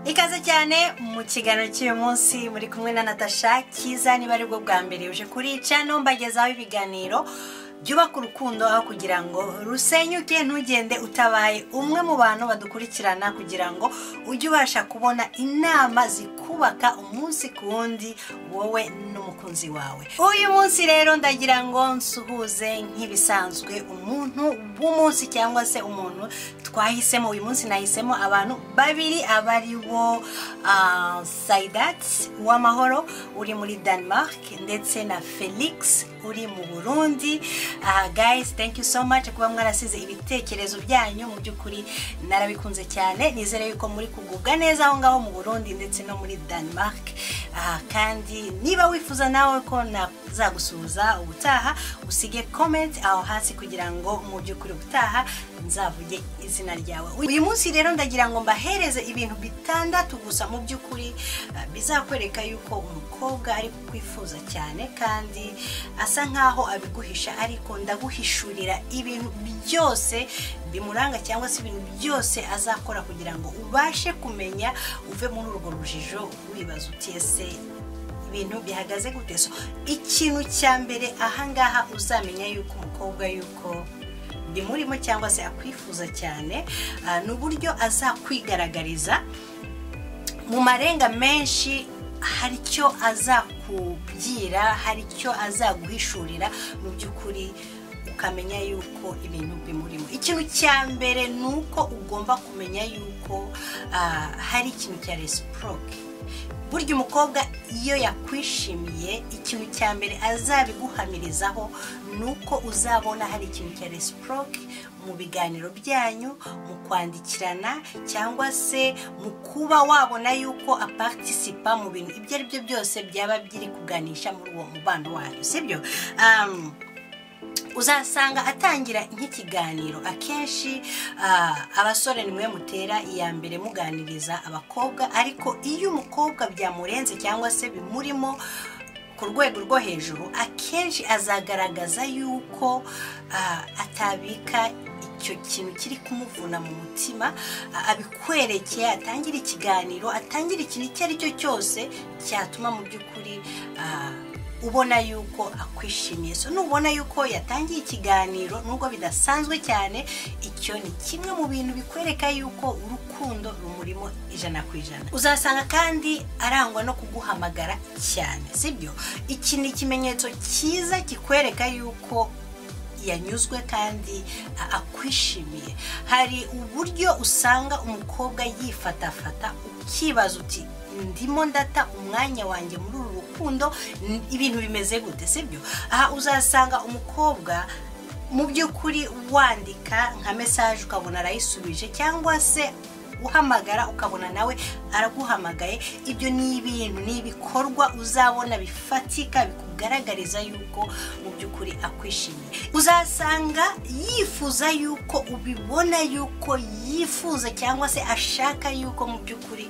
ikaze cyane mu kiganiro cy'uyu munsi muri kumwe na natasha kiza niba aribwo bwa mbere uje kuri cano mbagezaho ibiganiro byubaka urukundo aho kugira ngo rusenyuke ntugende utabaye umwe mu bantu badukurikirana kugira ngo ujye ubasha kubona inama zikubaka umunsi ku wundi wowe n'umukunzi wawe uyu munsi rero ndagira ngo nsuhuze nk'ibisanzwe umuntu w'umunsi cyangwa se umuntu twahisemo uyu munsi nahisemo abantu babiri abari bo ah, Sadat Uwamahoro uri muri Denmark ndetse na Felix uri mu Burundi aha guys thank you so much kuba mwarasize ibitekerezo byanyu mu by'ukuri narabikunze cyane nizere yuko muri kugubwa neza aho ngaho mu burundi ndetse no muri denmark aha kandi niba wifuza nawe ko nazagusuhuza ubutaha usige comment aho hasi kugira ngo mu by'ukuri ubutaha nzavuge izina ryawe uyu munsi rero ndagira ngo mbahereze ibintu bitandatu gusa mu by'ukuri ah, bizakwereka yuko umukobwa ari kukwifuza cyane kandi asa nkaho abiguhisha ariko ndaguhishurira ibintu byose bimuranga cyangwa se ibintu byose azakora kugira ngo ubashe kumenya uve muri urwo rujijo wibaza uti ese ibintu bihagaze gute so ikintu cya mbere ahangaha uzamenya yuko umukobwa yuko ndimurimo cyangwa se akwifuza cyane ah, ni uburyo azakwigaragariza mu marenga menshi hari icyo azakubwira hari icyo azaguhishurira mu by'ukuri ukamenya yuko ibintu bimurimo ikintu cya mbere ni uko ugomba kumenya yuko ah, hari ikintu cya resiproke burya umukobwa iyo yakwishimiye ikintu cya mbere azabiguhamirizaho ni uko uzabona hari ikintu cya resiproke mu biganiro byanyu mu kwandikirana cyangwa se mu kuba wabona yuko apartisipa mu bintu ibyo ari byo byose byaba biri kuganisha muri uwo mubano wanyu sibyo Um, uzasanga atangira nk'ikiganiro akenshi ah, abasore nimwe mutera iya mbere muganiriza abakobwa ariko iyo umukobwa byamurenze cyangwa se bimurimo ku rwego rwo hejuru akenshi azagaragaza yuko ah, atabika icyo kintu kiri kumuvuna mu mutima ah, abikwerekeye atangire ikiganiro atangire ikintu icyo ari cyo cyose cyatuma mu by'ukuri ah, ubona yuko akwishimiye so nubona yuko yatangiye ikiganiro nubwo bidasanzwe cyane icyo ni kimwe mu bintu bikwereka yuko urukundo rumurimo ijana ku ijana uzasanga kandi arangwa no kuguhamagara cyane sibyo iki ni ikimenyetso cyiza kikwereka yuko yanyuzwe kandi a- akwishimiye hari uburyo usanga umukobwa yifatafata ukibaza uti ndimo ndata umwanya wanjye muri uru rukundo n- ibintu bimeze gute sibyo aha uzasanga umukobwa mu by'ukuri wandika nka mesaje ukabona arayisubije cyangwa se uhamagara ukabona nawe araguhamagaye ibyo ni ibintu ni ibikorwa uzabona bifatika bikugaragariza yuko mu by'ukuri akwishimiye uzasanga yifuza yuko ubibona yuko yifuza cyangwa se ashaka yuko mu by'ukuri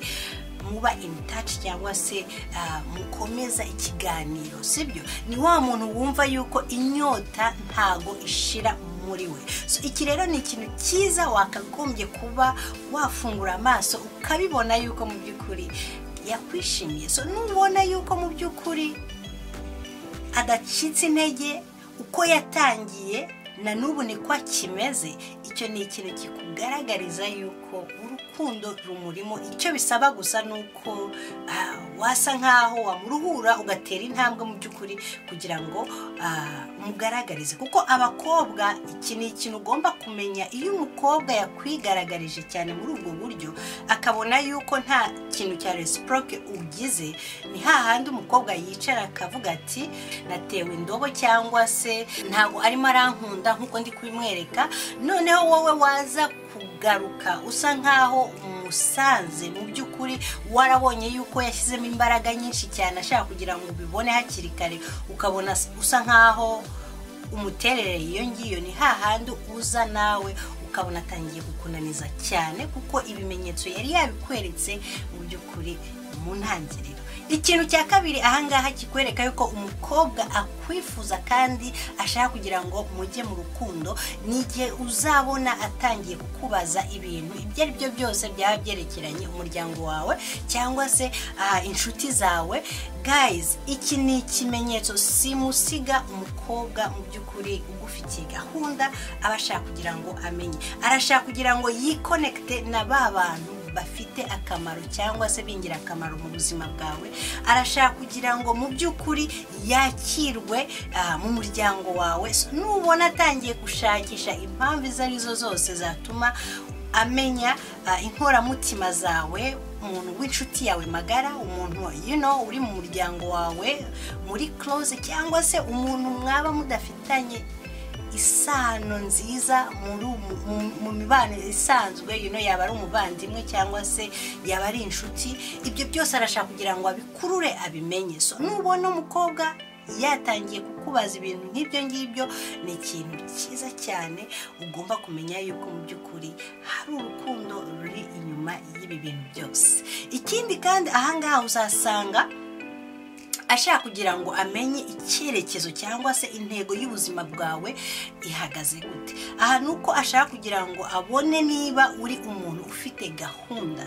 muba in touch cyangwa se ah, mukomeza ikiganiro sibyo ni wa muntu wumva yuko inyota ntago ishira muri we so iki rero ni ikintu cyiza wakagombye kuba wafungura amaso ukabibona yuko mu by'ukuri yakwishimiye so nubona yuko mu by'ukuri adacitse intege uko yatangiye na n'ubu ni ko kimeze icyo ni ikintu kikugaragariza yuko urukundo rumurimo icyo bisaba gusa ni uko ah, wasa nkaho wamuruhura ugatera intambwe mu by'ukuri kugira ngo ah, mugaragarize kuko abakobwa iki ni ikintu ugomba kumenya iyo umukobwa yakwigaragaje cyane muri ubwo buryo akabona yuko nta kintu cya resiproke ugize ni hahandi umukobwa yicara akavuga ati natewe indobo cyangwa se ntabwo arimo arankunda nk'uko ndi kubimwereka noneho wowe waza kugaruka usa nkaho umusanze mu by'ukuri warabonye yuko yashyizemo imbaraga nyinshi cyane ashaka kugira ngo ubibone hakiri kare ukabona usa nkaho umuterere iyo ngiyo ni hahandi uza nawe ukabona atangiye kukunaniza cyane kuko ibimenyetso yari yabikweretse mu by'ukuri mu ntangiriro ikintu cya kabiri ahangaha kikwereka yuko umukobwa akwifuza kandi ashaka kugira ngo mujye mu rukundo ni igihe uzabona atangiye kukubaza ibintu ibyo ari byo byose byaba byerekeranye umuryango wawe cyangwa se ah, inshuti zawe guys iki ni ikimenyetso simusiga umukobwa mu by'ukuri ugufitiye gahunda aba ashaka kugira ngo amenye arashaka kugira ngo yikonekite na ba bantu bafite akamaro cyangwa se b'ingirakamaro mu buzima bwawe arashaka kugira ngo mu by'ukuri yakirwe ah, mu muryango wawe So, nubona atangiye gushakisha impamvu izo ari zo zose zatuma amenya ah, inkoramutima zawe umuntu w'inshuti yawe magara umuntu you know, uri mu muryango wawe muri close cyangwa se umuntu mwaba mudafitanye isano nziza muri umu- mu- mu mibano isanzwe you know, yaba ari umuvandimwe cyangwa se yaba ari inshuti ibyo byose arashaka kugira ngo abikurure abimenye so nubona umukobwa yatangiye kukubaza ibintu nk'ibyo ngibyo ni ikintu cyiza cyane ugomba kumenya yuko mu by'ukuri hari urukundo ruri inyuma y'ibi bintu byose ikindi kandi ahangaha uzasanga ashaka kugira ngo amenye icyerekezo cyangwa se intego y'ubuzima bwawe ihagaze gute aha ni uko ashaka kugira ngo abone niba uri umuntu ufite gahunda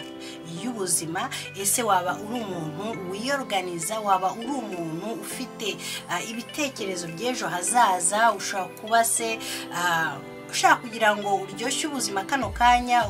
y'ubuzima ese waba uri umuntu wiyorganiza waba uri umuntu ufite ah, ibitekerezo by'ejo hazaza ushobora kuba se ah, ushaka kugira ngo uryoshye ubuzima kano kanya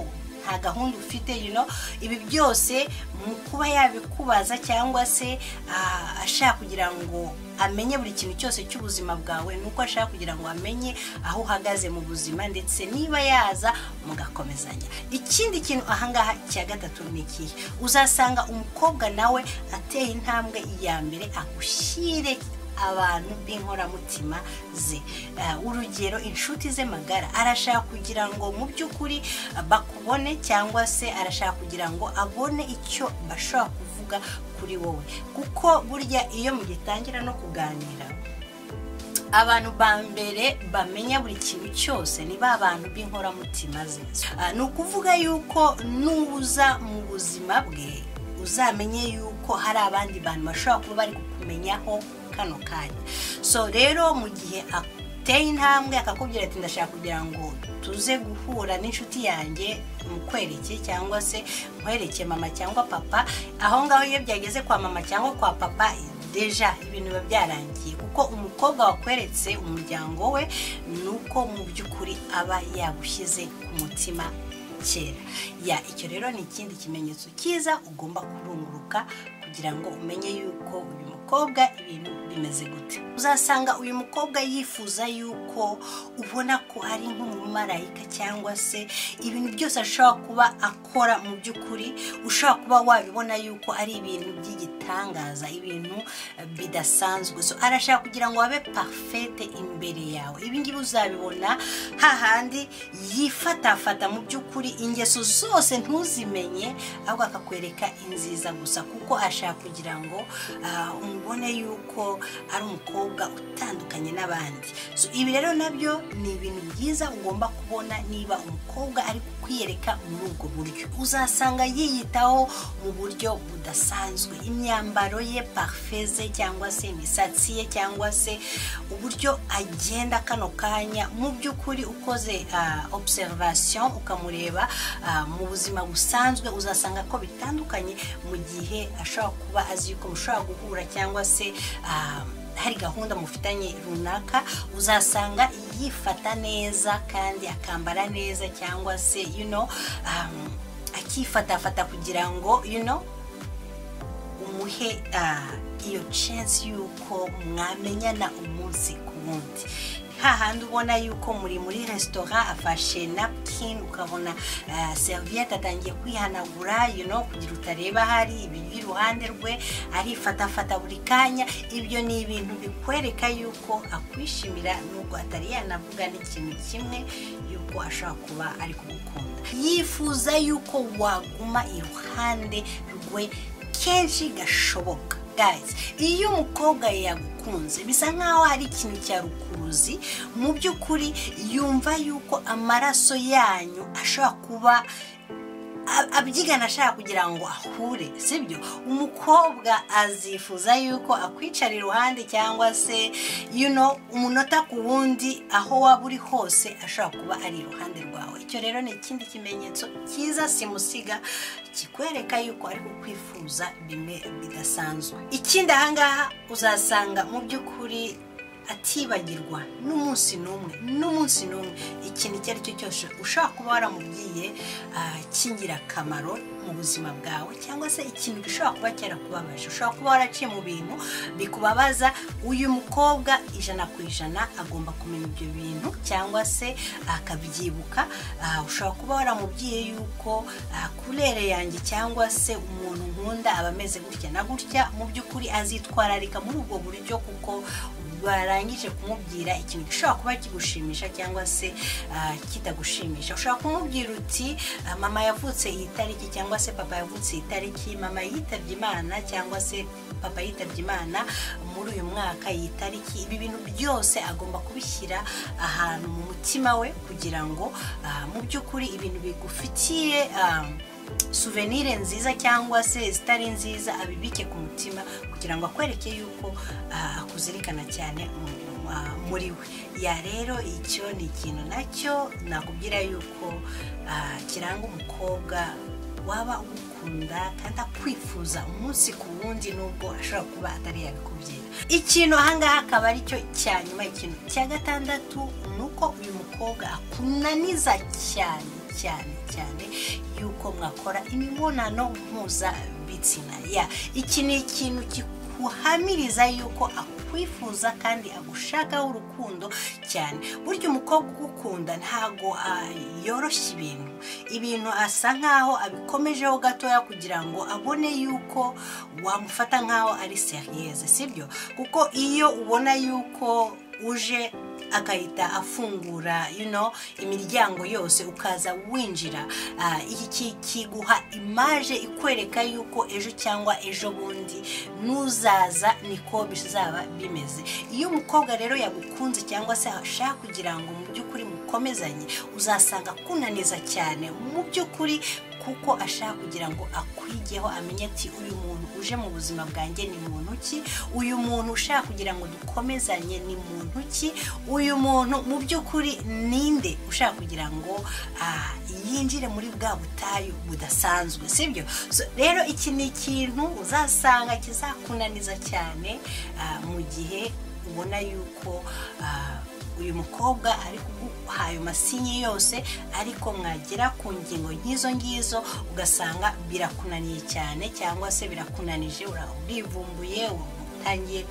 nta gahunda ufite you know, ibi byose mu kuba yabikubaza cyangwa se ah, ashaka kugira ngo amenye buri kintu cyose cy'ubuzima bwawe ni uko ashaka kugira ngo amenye aho uhagaze mu buzima ndetse niba yaza mugakomezanya ikindi kintu ahangaha cya gatatu ni ikihe uzasanga umukobwa nawe ateye intambwe iya mbere agushyire abantu b'inkoramutima ze Eh, urugero inshuti ze magara arashaka kugira ngo mu by'ukuri eh, bakubone cyangwa se arashaka kugira ngo abone icyo bashobora kuvuga kuri wowe kuko burya iyo mugitangira no kuganira abantu ba mbere bamenya buri kintu cyose ni ba bantu b'inkoramutima ze Ah, ni ukuvuga yuko nuza mu buzima bwe uzamenye yuko hari abandi bantu bashobora kuba bari kukumenyaho kano kanya so rero mu gihe ateye intambwe akakubwira ati ndashaka kugira ngo tuze guhura n'inshuti yanjye mukwereke cyangwa se nkwereke mama cyangwa papa aho ngaho iyo byageze kwa mama cyangwa kwa papa deja ibintu biba byarangiye kuko umukobwa wakweretse umuryango we ni uko mu by'ukuri aba yagushyize ku mutima kera ya icyo rero ni ikindi kimenyetso cyiza ugomba kurunguruka kugira ngo umenye yuko uyu mukobwa ibintu bimeze gute uzasanga uyu mukobwa yifuza yuko ubona ko ari nk'umumarayika cyangwa se ibintu byose ashobora kuba akora mu by'ukuri ushobora kuba wabibona yuko ari ibintu by'igitangaza ibintu eh, bidasanzwe so arashaka kugira ngo abe parfete imbere yawe ibi ngibi uzabibona hahandi yifatafata mu by'ukuri ingeso zose ntuzimenye ahubwo akakwereka inziza gusa kuko ashaka kugira ngo ah, umubone yuko ari umukobwa utandukanye n'abandi so ibi rero nabyo ni ibintu byiza ugomba kubona niba umukobwa ari kukwiyereka muri ubwo buryo uzasanga yiyitaho mu buryo budasanzwe imyambaro ye parufe ze cyangwa se imisatsi ye cyangwa se uburyo agenda kano kanya mu by'ukuri ukoze ah, observation ukamureba ah, mu buzima busanzwe uzasanga ko bitandukanye mu gihe ashobora kuba azi yuko mushobora guhura cyangwa se ah, hari gahunda mufitanye runaka uzasanga yifata neza kandi akambara neza cyangwa se you know, um, akifatafata kugira ngo you know, umuhe ah, iyo chance y'uko mwamenyana umunsi ku wundi hahandi ubona yuko muri muri resitora afashe napkin ukabona ah, serviette atangiye kwihanagura you know, kugira utareba hari ibiri iruhande rwe arifatafata buri kanya ibyo ni ibintu bikwereka yuko akwishimira nubwo atari yanavuga n'ikintu kimwe yuko ashobora kuba ari kugukunda yifuza yuko waguma iruhande rwe kenshi gashoboka guys iyo umukobwa yagukunze bisa nkaho hari ikintu cya rukuruzi mu by'ukuri yumva yuko amaraso yanyu ashobora kuba ab- abyigana ashaka kugira ngo ahure sibyo umukobwa azifuza yuko akwicara iruhande cyangwa se you know umunota ku wundi aho waba uri hose ashobora kuba ari iruhande rwawe icyo rero ni ikindi kimenyetso cyiza simusiga kikwereka yuko ari kukwifuza bimwe bidasanzwe ikindi ahangaha uzasanga mu by'ukuri atibagirwa n'umunsi n'umwe n'umunsi n'umwe ikintu icyo ari cyo cyose ushobora kuba waramubwiye ah, cy'ingirakamaro mu buzima bwawe cyangwa se ikintu gishobora kuba cyarakubabaje ushobora kuba waraciye mu bintu bikubabaza uyu mukobwa ijana ku ijana agomba kumenya ibyo bintu cyangwa se akabyibuka Ah, ushobora kuba waramubwiye yuko ah, kurere yanjye cyangwa se umuntu nkunda aba ameze gutya na gutya mu by'ukuri azitwararika muri ubwo buryo kuko barangije kumubwira ikintu gishobora kuba kigushimisha cyangwa se ah, kitagushimisha ushobora kumubwira uti ah, mama yavutse iyi tariki cyangwa se papa yavutse iyi tariki mama yitabye imana cyangwa se papa yitabye imana muri uyu mwaka iyi tariki ibi bintu byose agomba kubishyira ahantu mu mutima we kugira ngo ah, mu by'ukuri ibintu bigufitiye ah, suvenire nziza cyangwa se zitari nziza abibike ku mutima kugira ngo akwereke yuko ah, akuzirikana cyane mu- ah, muri we ya rero icyo ni ikintu nacyo nakubwira yuko ah, kiranga umukobwa waba ugukunda kandi akwifuza umunsi ku wundi nubwo ashobora kuba atari yabikubwira ikintu ahangaha akaba ari cyo cya nyuma ikintu cya gatandatu ni uko uyu mukobwa akunaniza cyane cyane cyane yuko mwakora imibonano mpuzabitsina ya iki ni ikintu kikuhamiriza yuko akwifuza kandi agushakaho urukundo cyane burya umukobwa ugukunda ntabwo ah, yoroshya ibintu ibintu asa nkaho abikomejeho gatoya kugira ngo abone yuko wamufata nkaho ari seriyeze sibyo kuko iyo ubona yuko uje agahita afungura you know, imiryango yose ukaza winjira Ah, iki ki- kiguha imaje ikwereka yuko ejo cyangwa ejo bundi nuzaza niko bizaba bimeze iyo umukobwa rero yagukunze cyangwa se ashaka kugira ngo mu by'ukuri mukomezanye uzasanga akunaniza cyane mu by'ukuri kuko ashaka kugira ngo akwigeho amenye ati uyu muntu uje mu buzima bwanjye ni muntu ki uyu muntu ushaka kugira ngo dukomezanye ni muntu ki uyu muntu mu by'ukuri ninde ushaka kugira ngo ah, yinjire muri bwa butayu budasanzwe sibyo so, rero iki ni ikintu uzasanga kizakunaniza cyane ah, mu gihe ubona yuko ah, uyu mukobwa ari kuguha ayo masinye yose ariko mwagera ku ngingo nk'izo ngizo ugasanga birakunaniye cyane cyangwa se birakunanije ura- urivumbuye utangiye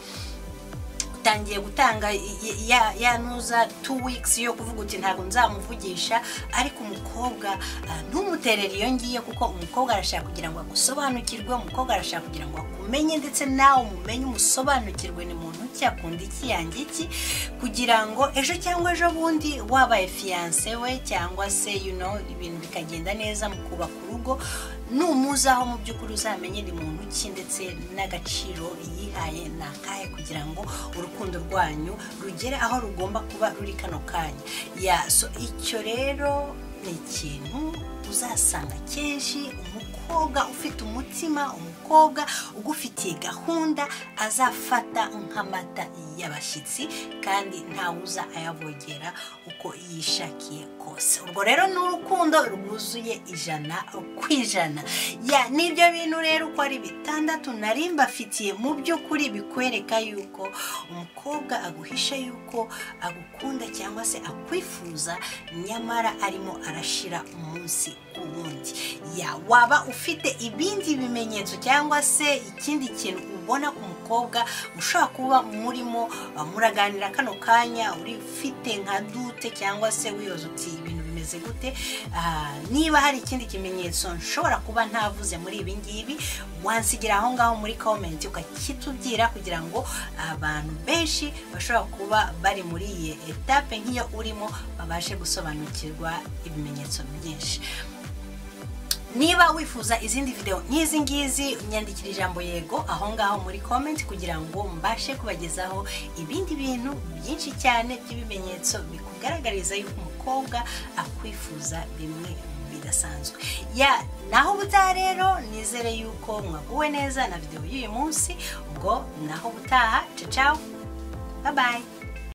utangiye gutanga i- i- ya- ya ntuza two weeks yo kuvuga uti ntabwo nzamuvugisha ariko umukobwa ah, ntumuterere iyo ngiyo kuko umukobwa arashaka kugira ngo agusobanukirwe umukobwa arashaka kugira ngo akumenye ndetse nawe umumenye umusobanukirwe ni muntu ki akunda iki yanjye iki kugira ngo ejo cyangwa ejo bundi wabaye fiyanse we cyangwa se you know, ibintu bikagenda neza mu kubaka urugo numuzaho mu by'ukuri uzamenye ni muntu ki ndetse n'agaciro yihaye ni akahe kugira ngo urukundo rwanyu rugere aho rugomba kuba ruri kano kanya ya so icyo rero ni ikintu uzasanga kenshi umukobwa ufite umutima umukobwa ugufitiye gahunda azafata nk'amata y'abashyitsi kandi ntawuza ayavogera uko yishakiye kose urwo rero ni urukundo rwuzuye ijana ku ijana ya nibyo bintu rero uko ari bitandatu nari mbafitiye mu by'ukuri bikwereka yuko umukobwa aguhisha yuko agukunda cyangwa se akwifuza nyamara arimo arashira umunsi ku wundi ya waba ufite ibindi bimenyetso cyangwa se ikindi kintu ubona ku mukobwa ushobora kuba murimo uh, muraganira kano kanya uri ufite nka dute cyangwa se wiyoza uti ibintu bimeze gute Ah, niba hari ikindi kimenyetso nshobora kuba ntavuze muri ibi ngibi wansigira aho ngaho muri komenti ukakitubwira kugira ngo abantu benshi bashobora kuba bari muri iyi etape nk'iyo urimo babashe gusobanukirwa ibimenyetso byinshi niba wifuza izindi video nk'izi ngizi nyandikira ijambo yego aho ngaho muri comment kugira ngo mbashe kubagezaho ibindi bintu byinshi cyane by'ibimenyetso bikugaragariza yuko umukobwa akwifuza bimwe mu bidasanzwe ya naho ubutaha rero nizere yuko mwaguwe neza na videwo y'uyu munsi ubwo naho ubutaha ciao bye bye